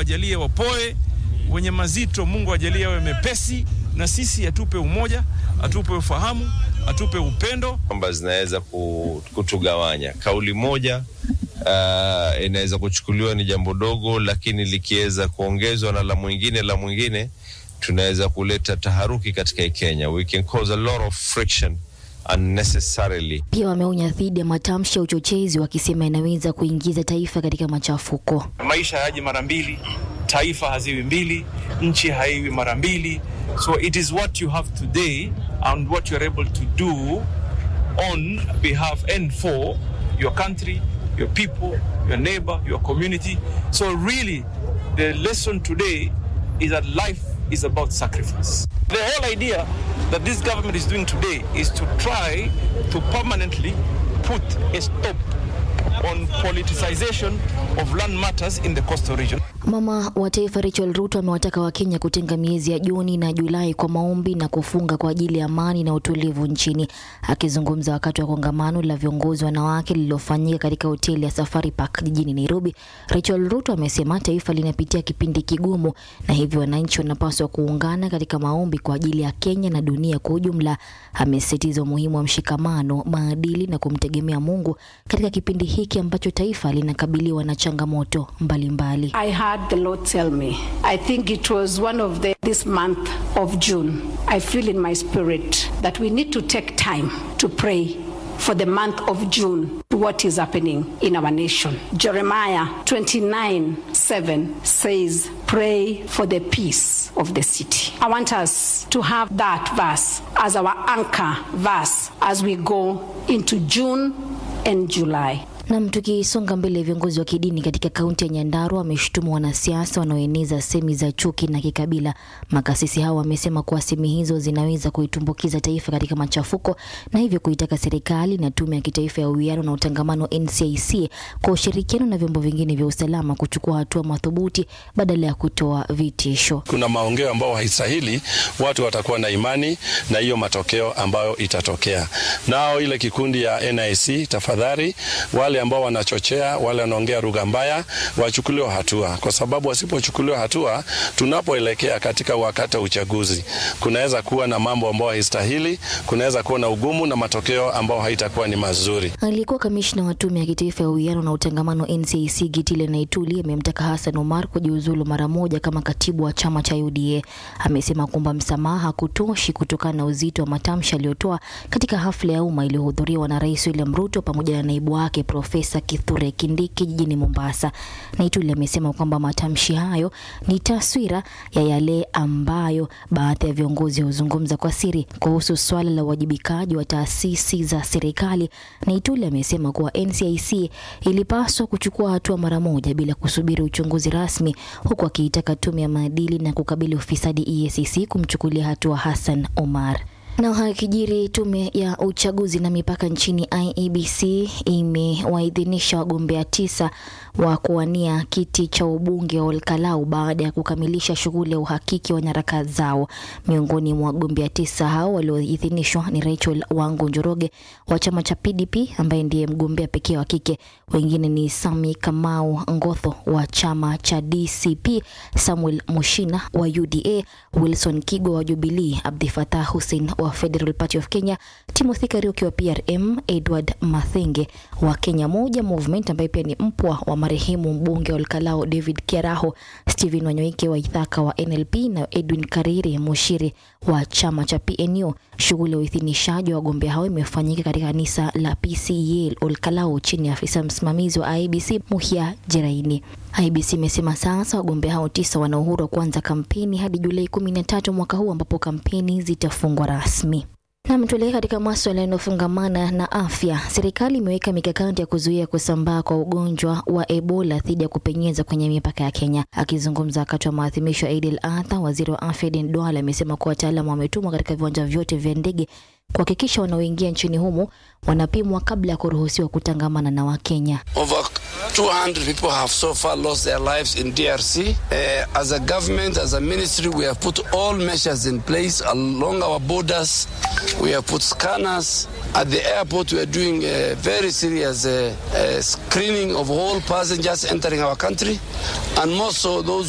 ajalie wapoe, wenye mazito Mungu ajalie awe mepesi, na sisi atupe umoja, atupe ufahamu, atupe upendo kwamba zinaweza kutugawanya. Kauli moja uh, inaweza kuchukuliwa ni jambo dogo, lakini likiweza kuongezwa na la mwingine la mwingine, tunaweza kuleta taharuki katika Kenya. We can cause a lot of friction unnecessarily. Pia wameonya dhidi ya matamshi ya uchochezi, wakisema inaweza kuingiza taifa katika machafuko. Maisha hayaji mara mbili, taifa haziwi mbili, nchi haiwi mara mbili. So it is what you have today and what you are able to do on behalf and for your country, your people, your neighbor, your community. So really the lesson today is that life is about sacrifice. The whole idea that this government is doing today is to try to permanently put a stop on politicization of land matters in the coastal region. Mama wa taifa Rachel Ruto amewataka Wakenya kutenga miezi ya Juni na Julai kwa maombi na kufunga kwa ajili ya amani na utulivu nchini. Akizungumza wakati wa kongamano la viongozi wanawake lililofanyika katika hoteli ya Safari Park jijini Nairobi, Rachel Ruto amesema taifa linapitia kipindi kigumu na hivyo wananchi wanapaswa kuungana katika maombi kwa ajili ya Kenya na dunia kwa ujumla. Amesisitiza umuhimu wa mshikamano, maadili na kumtegemea Mungu katika kipindi hiki ambacho taifa linakabiliwa na changamoto mbalimbali mbali. I heard the Lord tell me. I think it was one of the this month of June. I feel in my spirit that we need to take time to pray for the month of June what is happening in our nation. Jeremiah 29 7 says, Pray for the peace of the city. I want us to have that verse as our anchor verse as we go into June and July. Nam, tukisonga mbele, viongozi wa kidini katika kaunti ya Nyandarua wameshutumu wanasiasa wanaoeneza semi za chuki na kikabila. Makasisi hao wamesema kuwa semi hizo zinaweza kuitumbukiza taifa katika machafuko na hivyo kuitaka serikali na tume ya kitaifa ya uwiano na utangamano NCIC kwa ushirikiano na vyombo vingine vya usalama kuchukua hatua madhubuti badala ya kutoa vitisho. Kuna maongeo ambayo haistahili, watu watakuwa na imani na hiyo matokeo ambayo itatokea. Nao ile kikundi ya NIC, tafadhali wale ambao wanachochea wale wanaongea lugha mbaya wachukuliwe hatua, kwa sababu wasipochukuliwa hatua, tunapoelekea katika wakati wa uchaguzi, kunaweza kuwa na mambo ambayo haistahili, kunaweza kuwa na ugumu na matokeo ambayo haitakuwa ni mazuri. Aliyekuwa kamishna wa tume ya kitaifa ya uwiano na utangamano NCIC Gitile Naituli amemtaka Hassan Omar kujiuzulu mara moja kama katibu wa chama cha UDA. Amesema kwamba msamaha hakutoshi kutokana na uzito wa matamshi aliyotoa katika hafla ya umma iliyohudhuriwa na Rais William Ruto pamoja na naibu wake Profesa Kithure Kindiki jijini Mombasa. Naituli amesema kwamba matamshi hayo ni taswira ya yale ambayo baadhi ya viongozi huzungumza kwa siri kuhusu swala la uwajibikaji wa taasisi za serikali. Naituli amesema kuwa NCIC ilipaswa kuchukua hatua mara moja bila kusubiri uchunguzi rasmi, huku akiitaka tume ya maadili na kukabili ufisadi EACC kumchukulia hatua Hassan Omar. Na hakijiri, tume ya uchaguzi na mipaka nchini IEBC imewaidhinisha wagombea tisa wa kuwania kiti cha ubunge wa Olkalau baada ya kukamilisha shughuli ya uhakiki wa nyaraka zao. Miongoni mwa wagombea tisa hao walioidhinishwa ni Rachel Wangu Njoroge wa chama cha PDP ambaye ndiye mgombea pekee wa kike. Wengine ni Sami Kamau Ngotho wa chama cha DCP, Samuel Mushina wa UDA, Wilson Kigo wa Jubilee, Abdi Fatah Hussein wa Federal Party of Kenya, Timothy Kariuki wa PRM, Edward Mathenge wa Kenya Moja Movement ambaye pia ni mpwa wa marehemu mbunge wa Olkalau David Kiaraho, Stephen Wanyoike wa Ithaka wa NLP na Edwin Kariri Mushiri wa chama cha PNU. Shughuli ya uidhinishaji wa wagombea hao imefanyika katika kanisa la PCEA Olkalau chini ya afisa msimamizi wa IEBC Muhia Jeraini. IEBC imesema sasa wagombea hao tisa wana uhuru wa kuanza kampeni hadi Julai kumi na tatu mwaka huu ambapo kampeni zitafungwa rasmi. Nam, tuelekee katika maswala yanayofungamana na afya. Serikali imeweka mikakati ya kuzuia kusambaa kwa ugonjwa wa Ebola dhidi ya kupenyeza kwenye mipaka ya Kenya. Akizungumza wakati wa maadhimisho ya Eid al-Adha, waziri wa afya Aden Duale amesema kuwa wataalamu wametumwa katika viwanja vyote vya ndege kuhakikisha wanaoingia nchini humo wanapimwa kabla ya kuruhusiwa kutangamana na Wakenya. Over 200 people have so far lost their lives in DRC. Uh, as a government, as a ministry, we have put all measures in place along our borders. We have put scanners. At the airport, we are doing a very serious uh, uh, screening of all passengers entering our country, and more so those